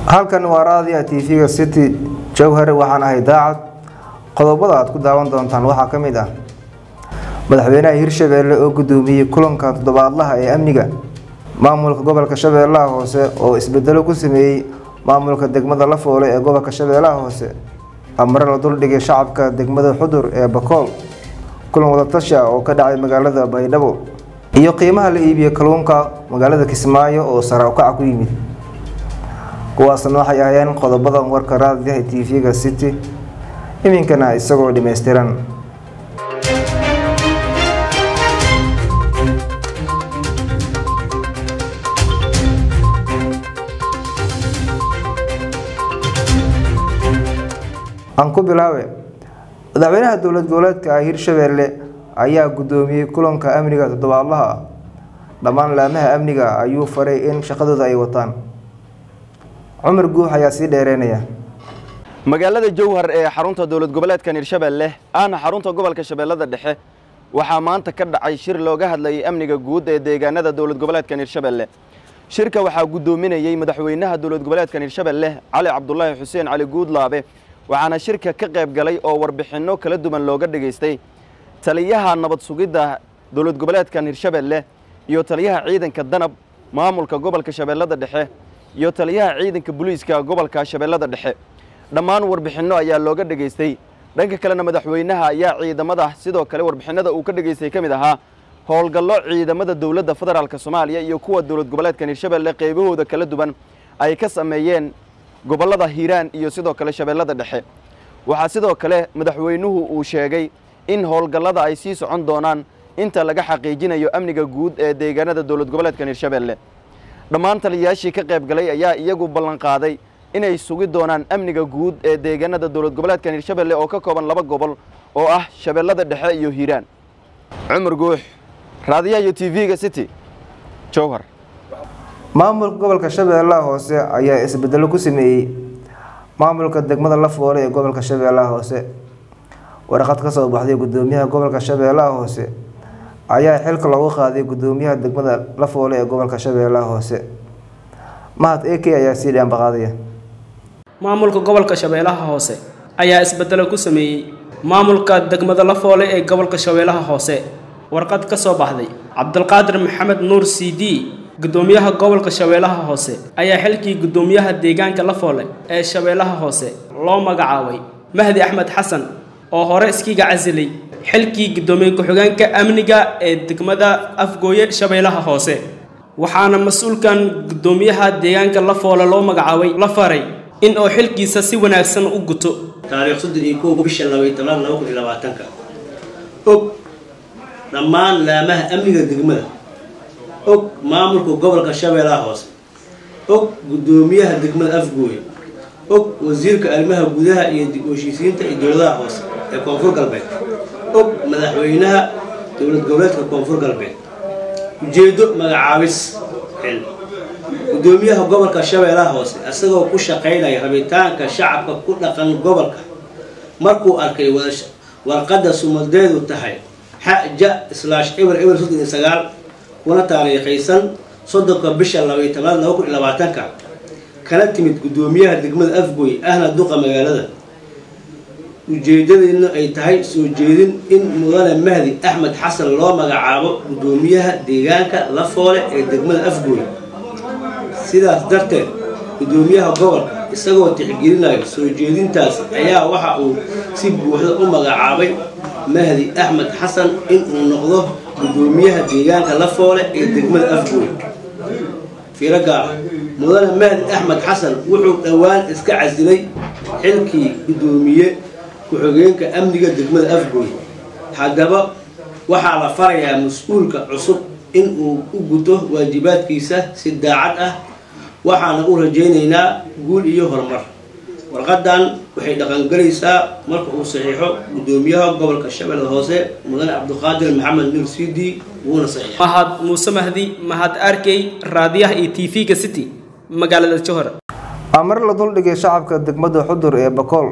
halkan waa raadiya t v-ga city jowhare waxaan ahay daacad qodobada aad ku daawan doontaan waxaa ka mid ah madaxweynaha hirshabeelle oo gudoomiyey kulanka toddobaadlaha ee amniga maamulka gobolka shabeellaha hoose oo isbedelo ku sameeyey maamulka degmada lafoole ee gobolka shabeellaha hoose amare la duldhigay shacabka degmada xudur ee bakool kulan wadatashi ah oo ka dhacay magaalada baydhabo iyo qiimaha la iibiyey kalluunka magaalada kismaayo oo sare ukaca ku yimid kuwaasna waxay ahayeen qodobada warka raadiyaha t v-ga city iminkana isagoo dhammaystiran aan ku bilaabe madaxweynaha dowlad goboleedka ah hirshabeelle ayaa gudoomiyey kulanka amniga toddobaadlaha ah dhammaan laamaha amniga ayuu faray in shaqadooda ay wataan cumar guux ayaa sii dheereynaya magaalada jowhar ee xarunta dowlad goboleedkan hirshabeelle ahna xarunta gobolka shabeellada dhexe waxaa maanta ka dhacay shir looga hadlayay amniga guud ee deegaanada dowlad goboleedkan hirshabeelle shirka waxaa gudoominayey madaxweynaha dowlad goboleedkan hirshabeelle cali cabdulaahi xuseen cali guudlaabe waxaana shirka ka qayb galay oo warbixinno kala duwan looga dhegaystay taliyaha nabad sugidda dowlad goboleedkan hirshabeelle iyo taliyaha ciidanka danab maamulka gobolka shabeellada dhexe iyo taliyaha ciidanka booliiska gobolka shabeellada dhexe dhammaan warbixinno ayaa looga dhegaystay dhanka kalena madaxweynaha ayaa ciidamada sidoo kale warbixinada uu ka dhegaystay ka mid ahaa howlgallo ciidamada dowladda federaalk soomaaliya iyo kuwa dowlad goboleedkan hirshabeelle qaybahooda kala duwan ay ka sameeyeen gobollada hiiraan iyo sidoo kale shabeellada dhexe waxaa sidoo kale madaxweynuhu uu sheegay in howlgallada ay sii socon doonaan inta laga xaqiijinayo amniga guud ee deegaanada dowlad goboleedkan hirshabeelle dhammaan taliyayaashii ka qayb galay ayaa iyagu ballanqaaday inay sugi doonaan amniga guud ee deegaanada dowlad goboleedkan hirshabeelle oo ka kooban laba gobol oo ah shabeellada dhexe iyo hiiraan cumar guux raadiyaha iyo t v-ga city jowhar maamulka gobolka shabeellaha hoose ayaa isbedelo ku sameeyey maamulka degmada lafoole ee gobolka shabeellaha hoose warqad ka soo baxday gudoomiyaha gobolka shabeellaha hoose ayaa xilka loogu qaaday gudoomiyaha degmada lafoole ee gobolka shabeellaha hoose mahad ak ayaa sii dhaanbaqaadaya maamulka gobolka shabeellaha hoose ayaa isbedelo ku sameeyey maamulka degmada lafoole ee gobolka shabeellaha hoose warqad ka soo baxday cabdulqaadir maxamed nuur c d gudoomiyaha gobolka shabeellaha hoose ayaa xilkii gudoomiyaha deegaanka lafoole ee shabeellaha hoose loo magacaabay mahdi axmed xasan oo hore iskiga casilay xilkii gudoomiye ku-xigeenka amniga ee degmada afgooye shabeellaha hoose waxaana mas-uulkan gudoomiyaha deegaanka lafoole loo magacaabay la faray in oo xilkiisa si wanaagsan u guto taariikh soddon iyo kow bisha labaiy tobnaad laba kun iyo labaatanka og dhammaan laamaha amniga degmada og maamulka gobolka shabeellaha hoose og gudoomiyaha degmada afgooye og wasiirka arrimaha gudaha iyo dib heshiisiinta iyo dowladaha hoose ee koonfur galbeed og madaxweynaha dowlad goboleedka koonfur galbeed ujeedo magacaabis xil gudoomiyaha gobolka shabeellaha hoose isagoo ku shaqaynaya rabitaanka shacabka ku dhaqan gobolka markuu arkay warqadda sumadeedu tahay xaja slash eber eber soddon iyo sagaal kuna taariikhaysan soddonka bisha labaiy tobnaad laba kun iyo labaatanka kana timid gudoomiyaha degmada afgooy ahna duqa magaalada ujeedadeedna ay tahay soo jeedin in mudane mahdi axmed xasan loo magacaabo gudoomiyaha deegaanka lafoole ee degmada afgooy sidaas darteed gudoomiyaha gobolka isagoo tixgelinayo soo jeedintaas ayaa waxa uu si buuxda u magacaabay mahdi axmed xasan inuu noqdo gudoomiyaha deegaanka lafoole ee degmada afgooy fiiro gaara mudane mahdi axmed xasan wuxuu dhowaan iska casilay xilkii gudoomiye ku-xigeenka amniga degmada afgooy haddaba waxaa la farayaa mas-uulka cusub in uu u guto waajibaadkiisa si daacad ah waxaana u rajaynaynaa guul iyo horumar warqadan waxay dhaqangelaysaa marka uu saxiixo gudoomiyaha gobolka shabeellada hoose mudane cabdiqaadir maxamed nuur cd wuuna saxiixay mahad muuse mahdi mahad arkey raadiyaha iyo t v-ga city magaalada jowhar amar la duldhigay shacabka degmada xudur ee bakool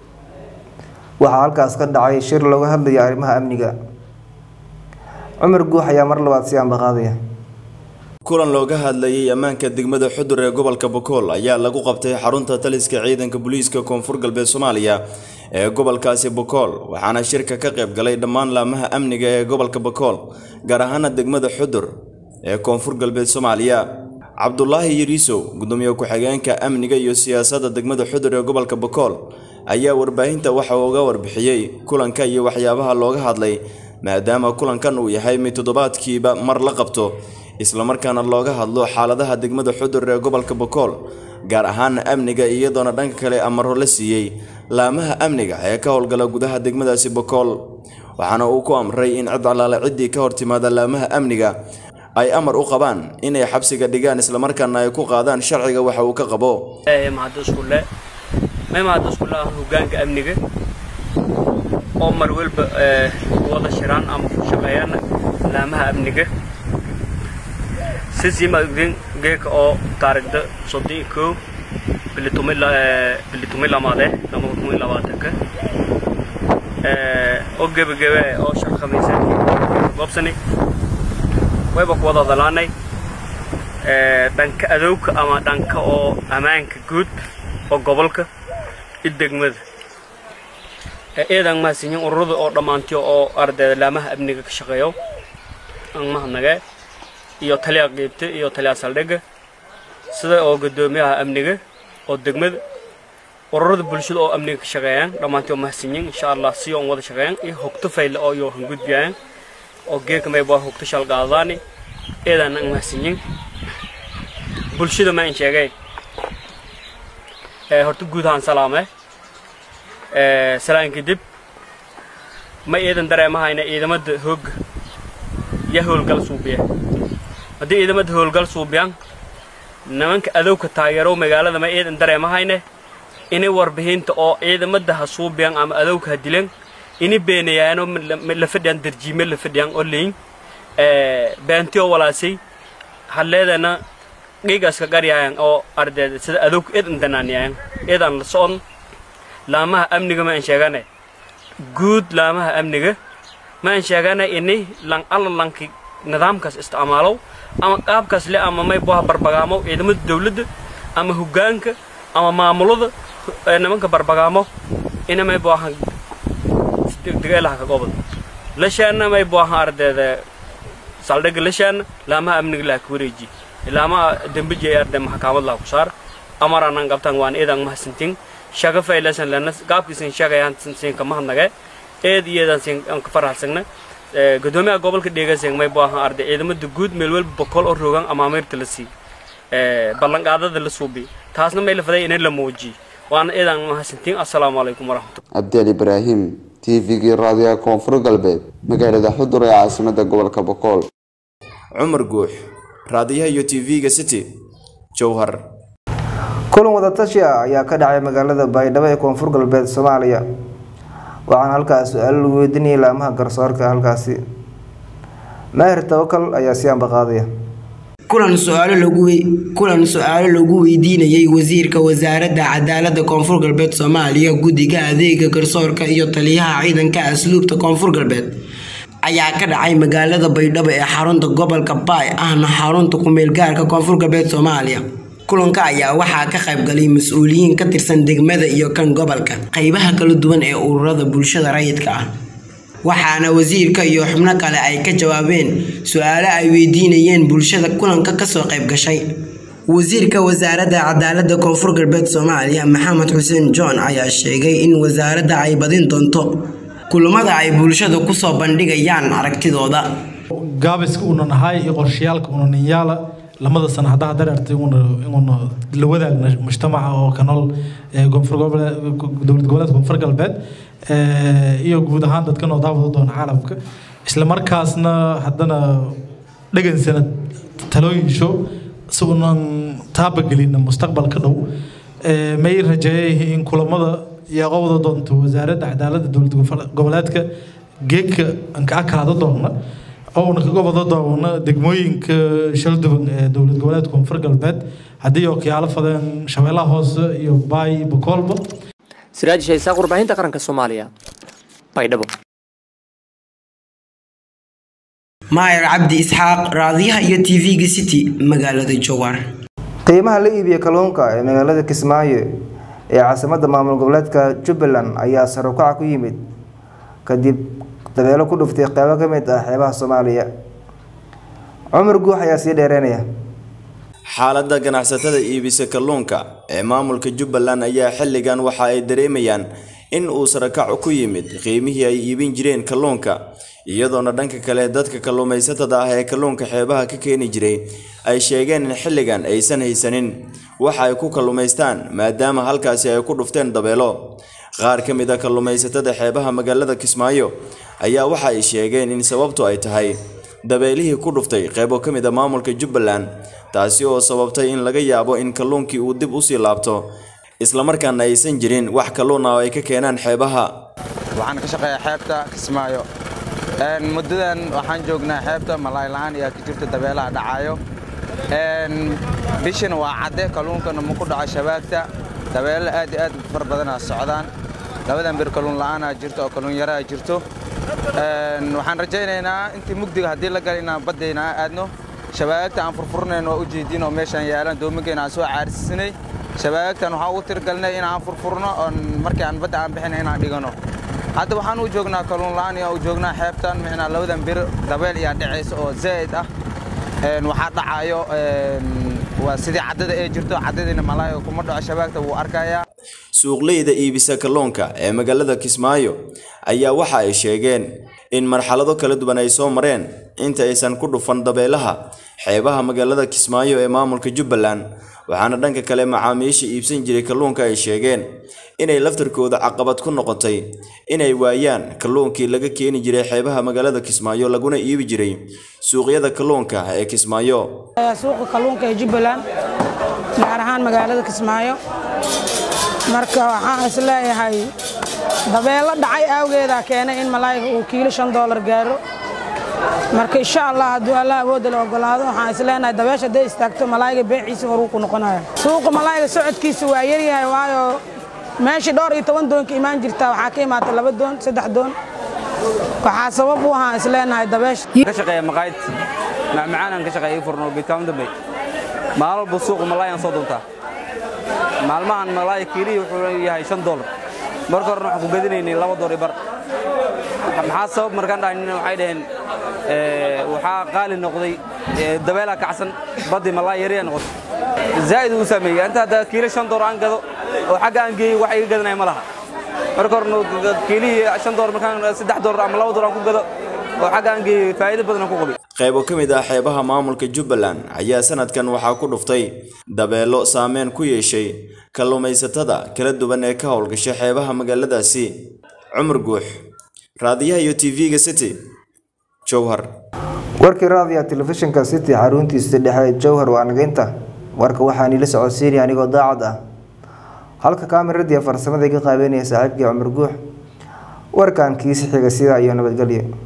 waxaa halkaas ka dhacay shir looga hadlaya arrimaha amniga cumar guux ayaa mar labaad si ambaqaadaya kulan looga hadlayay ammaanka degmada xudur ee gobolka bokool ayaa lagu qabtay xarunta taliska ciidanka booliiska koonfur galbeed soomaaliya ee gobolkaasi bokool waxaana shirka ka qayb galay dhammaan laamaha amniga ee gobolka bokool gaar ahaana degmada xudur ee koonfur galbeed soomaaliya cabdulaahi yariisow gudoomiye ku-xigeenka amniga iyo siyaasadda degmada xudur ee gobolka bokool ayaa warbaahinta waxa uu uga warbixiyey kulanka iyo waxyaabaha looga hadlay maadaama kulankan uu yahay mid toddobaadkiiba mar la qabto islamarkaana looga hadlo xaaladaha degmada xudur ee gobolka bokool gaar ahaana amniga iyadoona dhanka kale amaro la siiyey laamaha amniga ee ka howlgala gudaha degmadaasi bokool waxaana uu ku amray in cid allaale ciddii ka hortimaada laamaha amniga ay amar u qabaan inay xabsiga dhigaan islamarkaana ay ku qaadaan sharciga waxa uu ka qabo mahaduskulle may mahaduskulle ah hogaanka amniga oo mar walba wada shiraan ama ku shaqeeyaan laamaha amniga sisimadin geeka oo taarikhda soddon iyo kow bili tumi bili tumi lamaade lama tumi labaatanka oo gebagebe oo shaq khamiisa goobsani wayba ku wada dalaanay dhanka adowka ama dhanka oo ammaanka guud oo gobolka i degmada eedan mahadsanyin ururada oo dhammaantiyo oo ardayda laamaha amniga ka shaqeeyo aan mahadnagee iyo taliya qiibta iyo taliya saldhigga sida oo guddoomiyaha amniga oo degmada ururada bulshada oo amniga ka shaqeeyaan dhammaantii oo mahadsanyin insha allah si oon wada shaqeeyaan iyo hogto fayle oo iyo hangudbiyaan oo geeka mayba hogto shalgaadaani eedaan aan mahadsanyin bulshada ma in sheegay horta guud ahaan salaame salaan kadib ma eedan dareemahayna ciidamada hoogga yaa howlgal suubiya haddii ciidamada howlgal suubiyaan nimanka adowka taageero magaalada ma eedan dareemahayne inay warbixinta oo ciidamada ha suubiyaan ama adowka ha dilan ini beenayaano la fadhiyaan darjiime la fadhiyaan oo leyin beentiyo walaasay hadleedana dhiigaska garyaayan oo ardayda sida adowka eedan danaaniyaayan eedan la socon laamaha amniga ma aan sheegane guud laamaha amniga ma aan sheegane ini lan alla lanki nidaamkaas isticmaalow ama qaabkaas le ama may buha barbagaamo ciidamada dawladda ama hoggaanka ama maamulada nimanka barbagaamo ina may buaha degdegelaha ka gobol lashaana may buaha ardayda saldhigga lashaana laamaha amniga laha ka wareeji laamaha dembeji ay arday maxkamad laha ku saar amaranan qabtaan waan eedan mahadsantin shaga faylasan lana qaabkiisan shagayaan sin ka mahadnage eed iyadan sin aan ka faraxsagna gudoomiyaha gobolka dheeganseen may baahan arday ciidamada guud meel walba boqol oo rogan ama ameerta la sii ballanqaadada la suubi taasna may la faday inay la muujiyo waana eedan mahadsantiin assalaamu calaykum waraxmatulla cabdeel ibraahim t v-gii raadiyaha koonfur galbeed magaalada xudur ee caasimada gobolka bokool cumar guux raadiyaha iyo t v-ga city jowhar kulan wadatashi ah ayaa ka dhacay magaalada baydhabo ee koonfur galbeed soomaaliya waxaana halkaas su-aalo lagu weydiinayay laamaha garsoorka halkaasi maahir tawakal ayaa si ambaqaadaya kulan su-aalo lagu kulan su-aalo lagu weydiinayay wasiirka wasaaradda cadaaladda koonfur galbeed soomaaliya guddiga adeega garsoorka iyo taliyaha ciidanka asluubta koonfur galbeed ayaa ka dhacay magaalada baydhabo ee xarunta gobolka baay ahna xarunta ku-meel gaarka koonfur galbeed soomaaliya kulanka ayaa waxaa ka qaybgalay mas-uuliyiin ka tirsan degmada iyo kan gobolka qeybaha kala duwan ee ururada bulshada rayidka ah waxaana wasiirka iyo xubno kale ay ka jawaabeen su-aalo ay weydiinayeen bulshada kulanka kasoo qayb gashay wasiirka wasaaradda cadaaladda koonfur galbeed soomaaliya maxamed xuseen john ayaa sheegay in wasaaradda ay badin doonto kulamada ay bulshada kusoo bandhigayaan aragtidooda gaabiska una nahay iyo qorshayaalka una ninyaala lamada sana haddaa dareertay inuuna la wadaagna mujtamaca oo ka nool dowlad goboleedka koonfur galbeed iyo guud ahaan dadka noo daawada doona caalamka isla markaasna haddana dhegansana talooyin show si unan taabagelina mustaqbalka dhow may rajeeyay in kulamada iyo qowda doonto wasaaradda cadaaladda dowlad goboleedka geedka aan ka akaada doona oo una kaga wada doona degmooyinka shalduban ee dowlad goboleedka koonfur galbeed haddii ookiyaalo fadeen shabeellaha hoose iyo baay iyo bokoolba siraaj shaysaaq warbaahinta qaranka soomaaliya baydhabo maayar cabdi isxaaq raadiyaha iyo tv-ga city magaalada jowhar qiimaha la iibiya kalluunka ee magaalada kismaayo ee caasimadda maamul goboleedka jubbaland ayaa sare u kaca ku yimid kadib dabeelo ku dhuftay qeybo ka mid ah xeebaha soomaaliya cumar guux ayaa sii dheereynaya xaaladda ganacsatada iibisa kalluunka ee maamulka jubbaland ayaa xilligan waxa ay dareemayaan in uu sarakac ku yimid qiimihii ay iibin jireen kalluunka iyadoona dhanka kale dadka kalluumaysatada ah ee kalluunka xeebaha ka keeni jiray ay sheegeen in xilligan aysan haysanin waxa ay ku kalluumaystaan maadaama halkaasi ay ku dhufteen dabeelo qaar ka mid a kalluumaysatada xeebaha magaalada kismaayo ayaa waxa ay sheegeen in sababtu ay tahay dabeelihii ku dhuftay qeybo ka mid a maamulka jubbaland taasi oo sababtay in laga yaabo in kalluunkii uu dib usii laabto islamarkaana aysan jirin wax kalluun ah oo ay ka keenaan xeebaha waxaan ka shaqeeyaa xeebta kismaayo muddadan waxaan joognaa xeebta malaay la-aan ayaa ka jirta dabeelaha dhacaayo bishan waa cadde kalluunkana ma ku dhaco shabaagta dabeelo aad iyo aad far badanaa socdaan labadan bir kalluun la'aanaa jirto oo kalluun yaraa jirto waxaan rajaynaynaa intii mugdiga haddii la gala inaan baddayna aadno shabaagta aan furfurnayn waa u jeedin oo meeshaan yaalan doominkeena aan soo caarsisinay shabaagtan waxaan ugu tirgalnay inaan furfurno oon markii aan badda aan bixina inaan dhigano hadda waxaan u joognaa kalluun la'aan iyo u joognaa xeebtan micnaa labadan bir dabeel ayaa dhacaysa oo zaa'id ah waxaa dhacaayo waa sidii caddada ee jirto caddadiina malaayo kuma dhaco shabaagta wuu arkayaa suuqleyda iibisa kalluunka ee magaalada kismaayo ayaa waxa ay sheegeen in marxalado kala duwan ay soo mareen inta aysan ku dhufan dabeelaha xeebaha magaalada kismaayo ee maamulka jubbaland waxaana dhanka kale macaamiisha iibsan jiray kalluunka ay sheegeen inay laftarkooda caqabad ku noqotay inay waayaan kalluunkii laga keeni jiray xeebaha magaalada kismaayo laguna iibi jiray suuqyada kalluunka ee kismaayo suuqa kalluunka ee jubbaland gaar ahaan magaalada kismaayo marka waxaan is leeyahay dabeelo dhacay awgeedaa keenay in malaayga uu kiilo shan doolar gaaro marka insha allah hadduu allah awoodda la ogolaado waxaan is leenahay dabeesha hadday istaagto malaayga beeciisa horuu ku noqonaya suuqa malaayga socodkiisa waa yaryahay waayo meeshii dhowr iyo toban doon ka imaan jirtaa waxaa ka imaata laba doon saddex doon waxaa sabab u ahaan is leenahay dabeesha ka shaqeeya maqaayad macmacaanaan ka shaqeeya ii furno geedkaan dambe maalin walba suuqa malaayaan soo doontaa maalmahan malaaya kiilihii wuxuu yahay shan doolar marka horena waxaan ku gadinaynay laba doolar bar maxaa sabab markaan dhahayn waxay dhaheen waxaa qaali noqday dabeelaa kacsan baddii malaaya yariyaa noqotay zaa'id uu saameeyey inta hadda kiilo shan doolar aan gado oo xagga aan geeyey wax iga gadanaya ma laha marka horena kiilihii shan doolar markaan saddex doolar ama laba doolar aan ku gado oo xagga aan geeyey faa'iido badan aan ku qabay qaybo ka mid ah xeebaha maamulka jubbaland ayaa sanadkan waxaa ku dhuftay dabeelo saameyn ku yeeshay kalluumaysatada kala duwan ee ka howlgasha xeebaha magaaladaasi cumar guux raadiyaha iyo tv-ga city jowhar warkii raadiya telefishinka city xaruntiisa dhexe jowhar waa nageynta warka waxaa niila socodsiinaya anigoo daacad ah halka kaamiradiiya farsamada iga qaabeynaya saaxiibkii cumar guux warkan kiisi xiga sidaa iyo nabadgelyo